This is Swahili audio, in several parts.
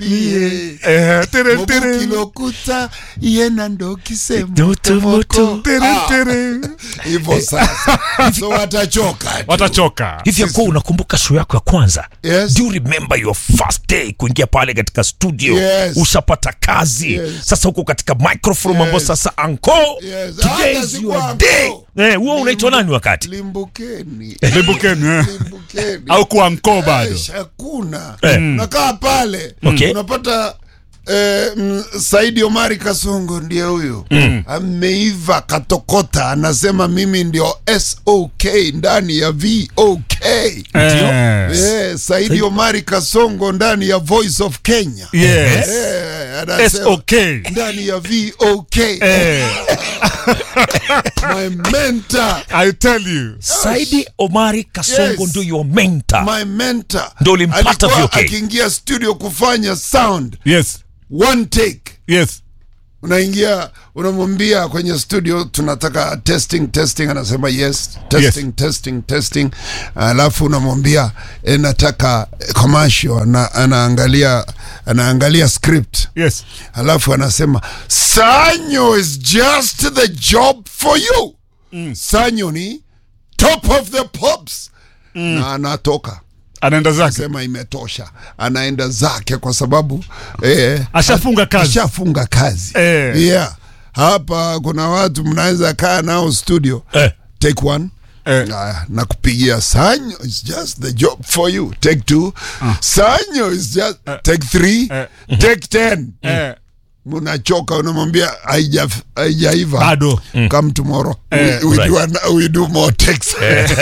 Iye. Eh, tere, tere. Mobukilokuta yena ndo kisemo Moto, moto. Tere, Ah, tere. hivyo sasa so watachoka tu. watachoka hivi yakuwa unakumbuka show yako ya kwanza Yes. do you remember your first day kuingia pale katika studio Yes. ushapata kazi Yes. sasa huko katika microphone mambo Yes. sasa anko Yes. today Hata is siku your anko. day eh huo unaitwa nani wakati limbukeni limbukeni eh. limbukeni au kuwa mkoo bado Eish, hakuna Eh. nakaa pale Okay. unapata eh, mm, Saidi Omari Kasongo ndiye huyu ameiva katokota, anasema mimi ndio SOK ndani ya VOK. Eh. Eh, Saidi Omari Kasongo ndani ya Voice of Kenya. Yes. Eh, anasema SOK. ndani ya VOK. Eh, My mentor, I tell you saidi omari kasongo Yes. ndio your mentor my mentor. Ndio ulimpata Alikuwa VOK. akiingia studio kufanya sound yes one take yes unaingia unamwambia kwenye studio tunataka testing testing anasema yes testing Yes. testing testing alafu unamwambia e, nataka eh, commercial na, anaangalia anaangalia script yes alafu anasema sanyo is just the job for you sanyo ni top of the pops na anatoka anaenda zake sema imetosha anaenda zake kwa sababu eh, ashafunga kazi ashafunga kazi Eh. yeah. hapa kuna watu mnaweza kaa nao studio eh. take one Eh. Aya, na kupigia sanyo is just the job for you take two sanyo is just take three Eh. take ten eh, mnachoka unamwambia haija- haijaiva bado come tomorrow Eh, we, we, right. do an, we do more takes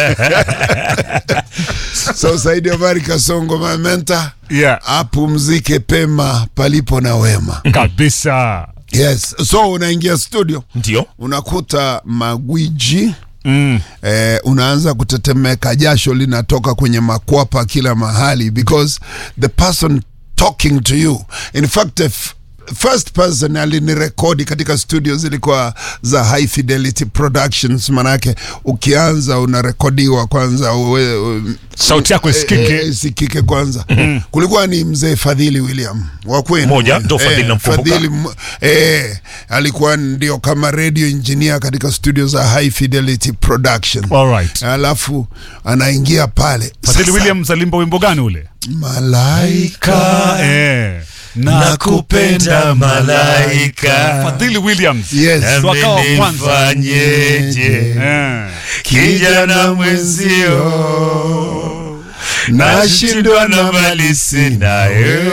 so saidi omari kasongo mamenta yeah apumzike pema palipo na wema kabisa yes so unaingia studio ndio unakuta magwiji mm. eh, unaanza kutetemeka jasho linatoka kwenye makwapa kila mahali because the person talking to you in fact the f- first person alinirekodi katika studio zilikuwa za high fidelity productions manake ukianza unarekodiwa kwanza uwe, u, sauti yako isikike Eh, eh, isikike kwanza kulikuwa ni mzee fadhili william wa kwenu Moja, ndo Fadhili Eh, namkumbuka. Fadhili m- eh, alikuwa ndio kama radio engineer katika studio za high fidelity production Alright. alafu anaingia pale Fadhili Sasa, Williams alimba wimbo gani ule malaika eh. nakupenda malaika Fadhili Williams yes Ndo akawa wa kwanza. nifanyeje eh. kijana mwenzio nashindwa na mali sinayo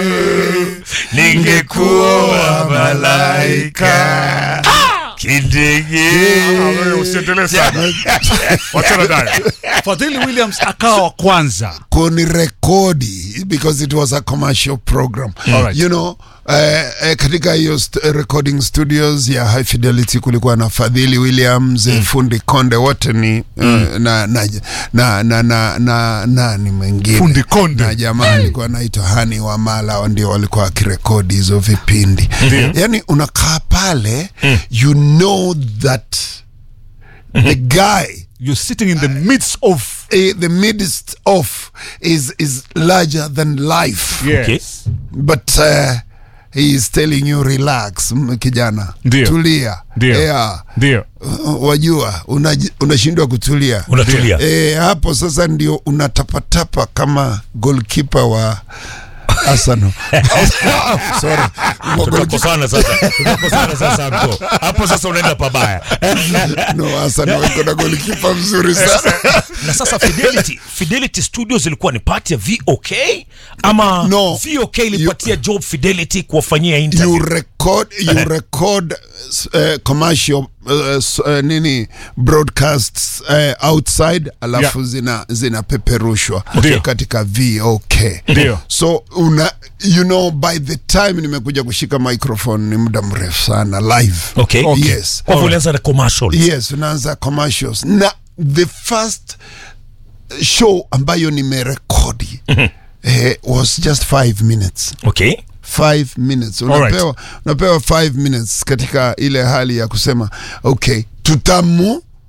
ningekuwa malaika kidege wewe usiendelee sana. wachana naye Fadhili Williams akawa wa kwanza kunirekodi because it was a commercial program Alright. you know eh, eh, katika hiyo st recording studios ya high fidelity kulikuwa na fadhili williams mm. fundi konde wote ni mm. na, na, na, na, na, na, nani mwingine Fundi Konde. na jamaa alikuwa anaitwa hani wamala ndio walikuwa wakirekodi hizo vipindi yani unakaa pale you know that the guy you're sitting in the midst of eh, the midst of is is larger than life yes. Okay. but uh, he is telling you relax m- kijana Ndio. tulia Ndio. yeah. ndio Uh, wajua unaji- unashindwa kutulia unatulia e, hapo sasa ndio unatapatapa kama golkipa wa Arsenal. Sorry. Wa goalkeeper- tunakosana sasa tunakosana sasa hapo hapo sasa unaenda pabaya no, Arsenal iko na golkipa mzuri sana na sasa fidelity fidelity studios ilikuwa ni part ya vok ama No. vok ilipatia job fidelity kuwafanyia you interview record you record uh, commercial uh, s- uh, nini broadcasts uh, outside alafu Yeah. zina zinapeperushwa Ndio. katika VOK Ndio. so una you know by the time nimekuja kushika microphone ni muda mrefu sana live okay. Okay. yes kwa hivyo ulianza na commercial yes unaanza commercials na the first show ambayo nimerekodi eh, was just five minutes okay five minutes Alright. unapewa, unapewa five minutes katika ile hali ya kusema okay tutamu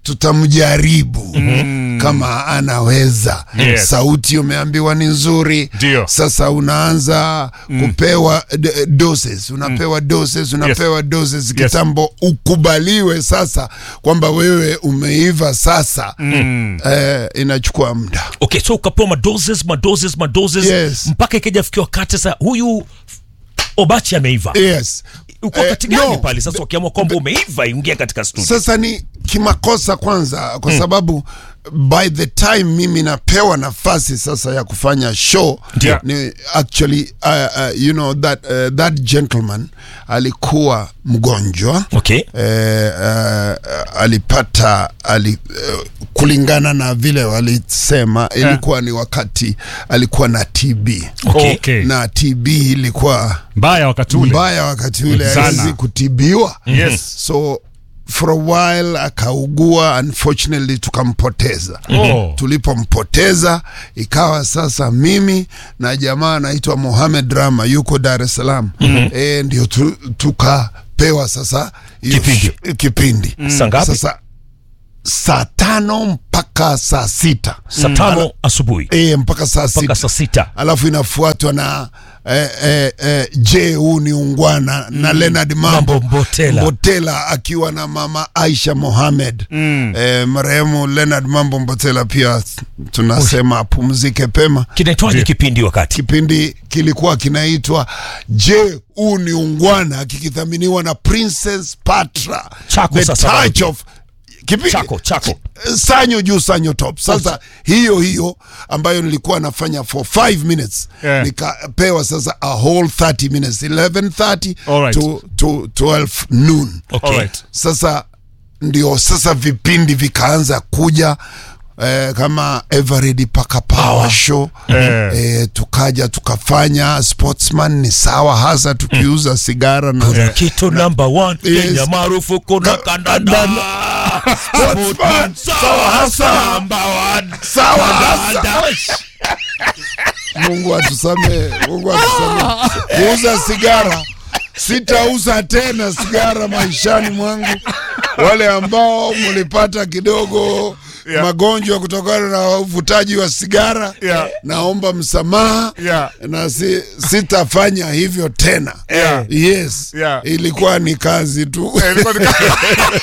tutamjaribu kama anaweza Yes. sauti umeambiwa ni nzuri Ndio. sasa unaanza kupewa d- doses unapewa doses unapewa doses kitambo ukubaliwe sasa kwamba wewe umeiva sasa eh, inachukua muda okay so ukapewa madoses madoses madoses Yes. mpaka ikaja fikia wakati sasa huyu obachi ameiva yes uko Eh, wakati gani no. pale sasa ukiamua kwamba umeiva ingia katika studio sasa ni kimakosa kwanza kwa sababu by the time mimi napewa nafasi sasa ya kufanya show Ndio. ni actually uh, uh, you know that, uh, that gentleman alikuwa mgonjwa okay eh, uh, alipata ali, uh, kulingana na vile walisema ilikuwa ni wakati alikuwa na TB okay, Okay. na TB ilikuwa mbaya wakati ule mbaya wakati ule Sana. hawezi kutibiwa Yes. so for a while akaugua unfortunately tukampoteza Oh. tulipompoteza ikawa sasa mimi na jamaa anaitwa Mohamed Rama yuko Dar es Salaam e, ndio tu, tukapewa sasa hiyo Kipindi. sh- kipindi Saa ngapi? sasa saa tano mpaka saa sita saa tano asubuhi e, mpaka saa mpaka sita saa sita alafu inafuatwa na eh, eh, eh, je huu ni ungwana na Leonard Mambo, Mambo Mbotela. Mbotela akiwa na mama Aisha Mohamed eh, marehemu Leonard Mambo Mbotela pia tunasema apumzike pema. kinaitwaje kipindi wakati Kipindi kilikuwa kinaitwa je huu ni ungwana kikithaminiwa na Princess Patra Chako the sasa touch wapi? of Kipi- chako chako sanyo juu sanyo top sasa hiyo hiyo ambayo nilikuwa nafanya for 5 minutes Yeah. nikapewa sasa a whole 30 minutes 11:30 Alright. to, to 12 noon okay. Alright. sasa ndio sasa vipindi vikaanza kuja Eh, kama Eveready paka power show Eh. eh, tukaja tukafanya sportsman ni sawa hasa tukiuza sigara na kuna kitu number one Yes. Kenya maarufu kuna Ka- kandanda Sportsman, sawa hasa number one sawa hasa Mungu atusamee, Mungu atusamee. Kuuza sigara sitauza tena sigara maishani mwangu. Wale ambao mlipata kidogo Yeah. magonjwa kutokana na uvutaji wa sigara Yeah. naomba msamaha Yeah. na si, sitafanya hivyo tena. Yeah. Yes, Yeah. ilikuwa ni kazi tu. Eh, ilikuwa ni kazi.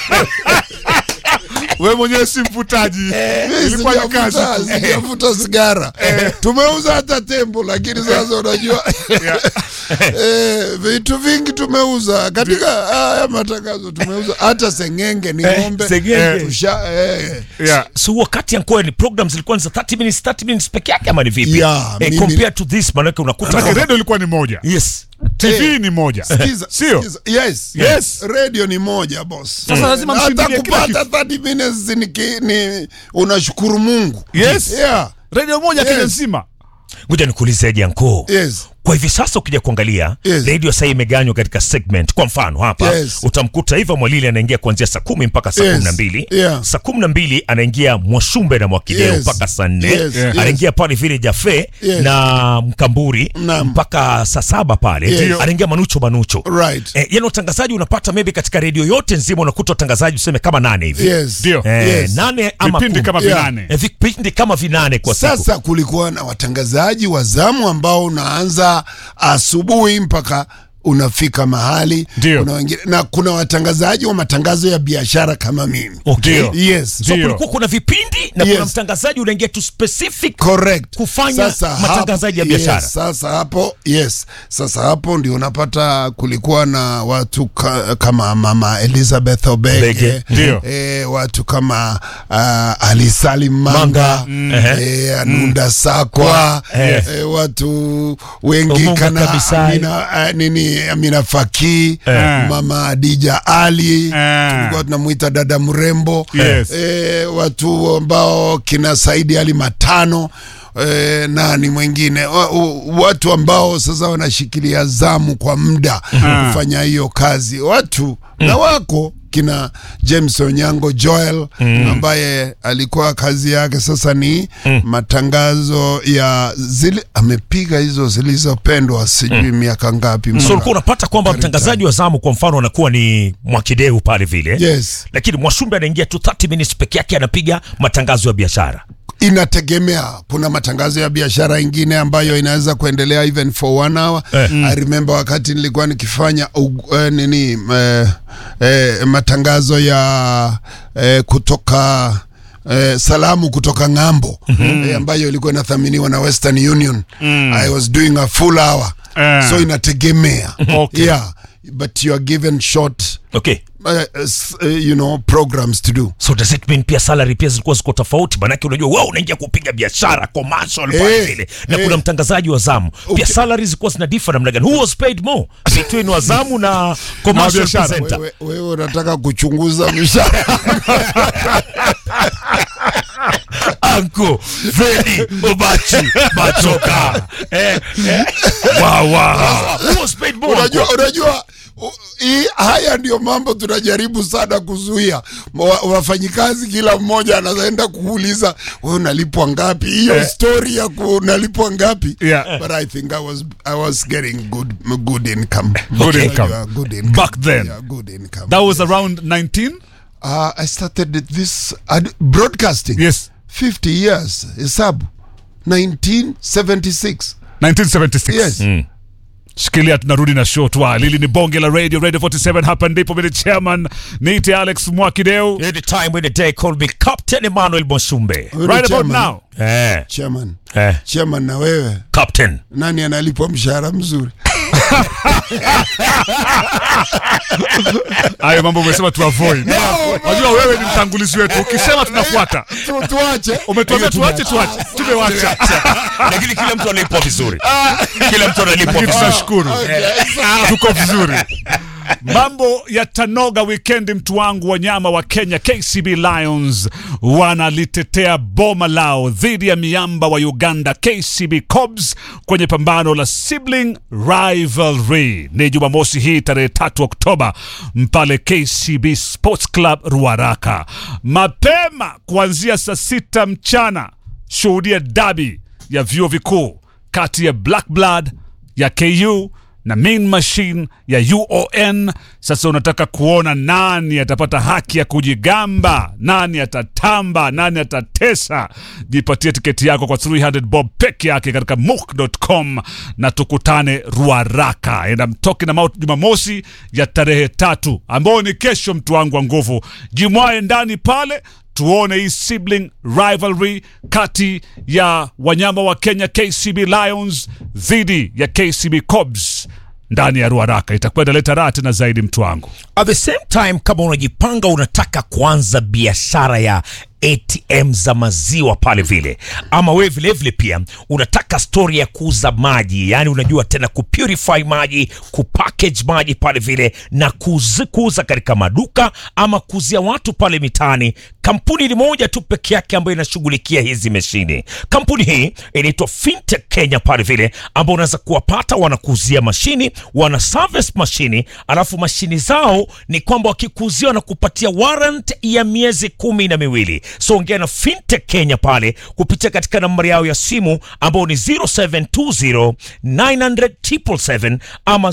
wewe mwenyewe si mvutaji ilikuwa ni kazi Sijavuta- sijavuta sigara tumeuza hata tembo lakini sasa unajua eh, vitu vingi tumeuza katika haya matangazo tumeuza hata sengenge ni ng'ombe sengenge. Tusha- eh, yeah. so wakati yankuwa ni program zilikuwa ni za 30 minutes 30 minutes peke yake ama ni vipi Yeah, eh, mimi- compared to this manake unakuta Manake kwamba- redio ilikuwa ni moja yes tv ni moja sikiza, sio sikiza. yes, Yes. radio ni moja boss Sasa lazima hata mshindilie kila kupata 30 minutes ni, ki- ni unashukuru mungu Yes. yeah. redio moja Yes. kenya nzima ngoja nikuulize janko yes. kwa hivi sasa ukija kuangalia Yes. redio sahii imeganywa katika segment kwa mfano hapa Yes. utamkuta iva mwalili anaingia kuanzia saa kumi mpaka saa Yes. kumi na mbili Yeah. saa kumi na mbili anaingia mwashumbe na mwakideo Yes. mpaka saa nne Yes. Yeah. anaingia pale vile jafe Yes. na mkamburi Naam. mpaka saa saba pale Yes. anaingia manucho manucho right Eh, yani utangazaji unapata maybe katika redio yote nzima unakuta utangazaji tuseme kama nane hivi yes. Ndio. eh, Yes. nane ama vipindi kumi. kama Yeah. vinane eh, vipindi kama vinane kwa siku Sasa kulikuwa na watangazaji wa zamu ambao unaanza asubuhi mpaka unafika mahali Ndio. kuna wengine, na kuna watangazaji wa matangazo ya biashara kama mimi okay. Ndio. yes so Ndio. kulikuwa kuna vipindi na Yes. kuna mtangazaji unaingia tu specific correct Kufanya matangazaji ya hapo- biashara. yes, sasa hapo yes sasa hapo ndio unapata kulikuwa na watu ka, kama mama Elizabeth Obege Obege. Ndio. eh, watu kama uh, Ali Salim Manga, Manga. eh, Anunda Sakwa Yes. eh, watu wengi Omunga kana Kabisai. Amina, uh, nini Amina Faki Eh. mama Adija Ali Eh. tulikuwa tunamwita dada mrembo Yes. eh, watu ambao kina Saidi Ali Matano eh, nani mwingine wa, wa, watu ambao sasa wanashikilia zamu kwa muda kufanya hiyo kazi watu na wako kina James Onyango Joel ambaye alikuwa kazi yake sasa ni matangazo ya zile amepiga hizo zilizopendwa sijui miaka ngapi so mpaka- ulikuwa unapata kwamba mtangazaji wa zamu kwa mfano anakuwa ni mwakideu pale vile Yes. lakini mwashumbe anaingia tu 30 minutes peke yake anapiga matangazo ya biashara inategemea kuna matangazo ya biashara ingine ambayo inaweza kuendelea even for one hour Eh. I remember wakati nilikuwa nikifanya uh, eh, nini eh, eh, matangazo ya eh, kutoka Eh, salamu kutoka ng'ambo eh, ambayo ilikuwa inathaminiwa na Western Union I was doing a full hour Eh. so inategemea Okay. yeah but you are given short okay uh, s- uh, you know programs to do so does it mean pia salary pia zilikuwa ziko tofauti manake unajua wewe unaingia kupiga biashara commercial pale Eh, vile na eh. kuna mtangazaji wa zamu pia Okay. salary zilikuwa zina differ namna gani who was paid more between wa zamu na commercial biashara. presenter wewe, wewe unataka kuchunguza mishahara Anko Freddy Obachi Machoka eh, eh. Wow, wow. Who was paid more unajua, Anko? unajua u- hii haya ndio mambo tunajaribu sana kuzuia Wa- wafanyikazi kila mmoja anaenda kuuliza wewe unalipwa ngapi hiyo story ya ku- unalipwa ngapi Yeah. but i think i was i was getting good good income Good Unajua, income. good income Back then. yeah, good income That was around 19? uh, i started this ad- broadcasting Yes. 50 years hesabu 1976 1976. yes shikilia tunarudi na show twa lili ni bonge la radio radio 47 hapa ndipo mimi ni chairman niite alex mwakideu Any time in the day call me Captain Emmanuel Mosumbe Wewe ni right about chairman. now eh, chairman eh, chairman na wewe Captain nani analipwa mshahara mzuri hayo mambo umesema tu avoid unajua wewe ni mtangulizi wetu ukisema tunafuata Tu- tuache umetuambia tuache tuache tumewacha lakini kila mtu analipwa vizuri kila mtu analipwa lakini vizuri tunashukuru tuko vizuri mambo ya tanoga wikendi mtu wangu wanyama wa kenya kcb lions wanalitetea boma lao dhidi ya miamba wa uganda kcb cobs kwenye pambano la sibling rivalry ni jumamosi hii tarehe tatu oktoba mpale kcb sports club ruaraka mapema kuanzia saa sita mchana shuhudia dabi ya vyuo vikuu kati ya black blood ya ku na main machine ya uon sasa unataka kuona nani atapata haki ya kujigamba nani atatamba nani atatesa jipatie tiketi yako kwa 300 bob peke yake katika muk.com na tukutane ruaraka enda mtoki na mauti jumamosi ya tarehe tatu ambayo ni kesho mtu wangu wa nguvu jimwae ndani pale tuone hii sibling rivalry kati ya wanyama wa kenya kcb lions dhidi ya kcb cobs ndani ya ruaraka itakuwa inaleta raha tena zaidi mtu wangu at the same time kama unajipanga unataka kuanza biashara ya atm za maziwa pale vile ama wewe vilevile pia unataka stori ya kuuza maji yani unajua tena kupurify maji kupackage maji pale vile na kuzi, kuuza katika maduka ama kuuzia watu pale mitaani kampuni ni moja tu peke yake ambayo inashughulikia hizi mashine kampuni hii inaitwa fintech kenya pale vile ambao unaweza kuwapata wanakuuzia mashini wana service mashini alafu mashini zao ni kwamba wakikuuzia wanakupatia warrant ya miezi kumi na miwili so ongea na fintech kenya pale kupitia katika nambari yao ya simu ambao ni 0720 900 777 ama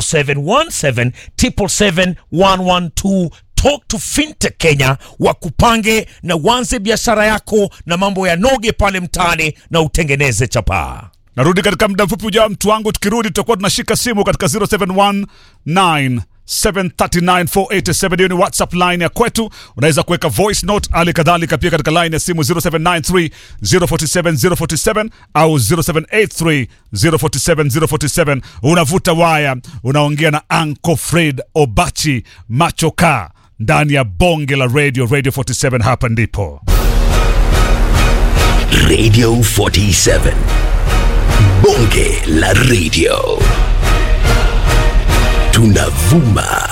0717 777 112 talk to fintech kenya wakupange na uanze biashara yako na mambo ya noge pale mtaani na utengeneze chapaa narudi katika muda mfupi ujao mtu wangu tukirudi tutakuwa tunashika simu katika 0719 739487 hiyo ni whatsapp line ya kwetu unaweza kuweka voice note hali kadhalika pia katika line ya simu 0793 047 047 au 0783 047 047 unavuta waya unaongea na Uncle Fred Obachi Machoka ndani ya bonge la radio radio 47 hapa ndipo Radio 47. Bonge la radio. Tunavuma.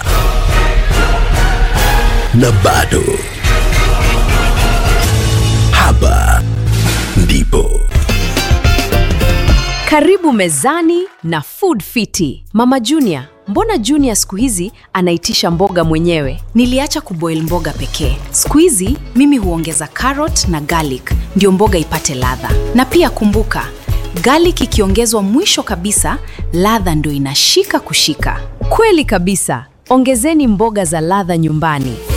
Na bado. Hapa ndipo. Karibu mezani na Food Fiti. Mama Junior, mbona Junior siku hizi anaitisha mboga mwenyewe? Niliacha kuboil mboga pekee. Siku hizi mimi huongeza carrot na garlic ndio mboga ipate ladha. Na pia kumbuka, garlic ikiongezwa mwisho kabisa, ladha ndio inashika kushika. Kweli kabisa. Ongezeni mboga za ladha nyumbani.